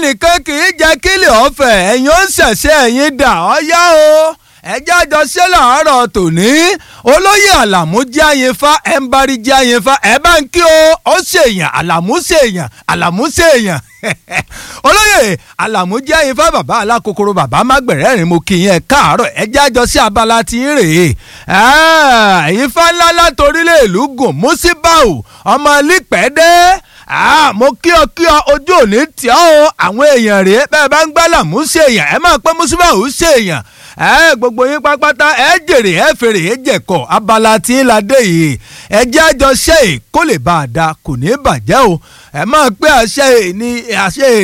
ẹnìkan kì í jẹ́ kílẹ̀ ọ̀fẹ́ ẹ̀yin ó ṣẹ̀ṣẹ̀ ẹ̀yin dà ọ́ yá o ẹjẹ́ àjọṣe làárọ̀ tòní olóyè àlàmú jẹ́ àyìnfá ẹ̀ ń bari jẹ́ àyìnfá ẹ̀ bá ń kí o ó ṣèyàn àlàmú ṣèyàn àlàmú ṣèyàn olóyè àlàmú jẹ́ àyìnfá bàbá alákòókòrò bàbá mágbẹ̀rẹ́rìn mo kì í yẹn káàárọ̀ ẹjẹ́ àjọṣe abala ti ń rèé àyìnfá ńlá látorílẹ̀ ìlú gùn músíbáù ọmọ lípẹ́ẹ́dẹ́ ah mo kí ọ kí ọ ojú òní tí ọ o àwọn èèyàn rèé bẹ́ẹ̀ bá ń gbá làmú ṣèyàn ẹ máa pẹ́ músíbáù ṣèyàn ẹ gbogbo yín pápátá ẹ jèrè ẹ fèrè ẹ jẹ̀kọ abala tí ń la dé yìí ẹ jẹ́ àjọṣe kó lè bá a da kò ní bàjẹ́ o ẹ máa pé àṣẹ ní àṣẹ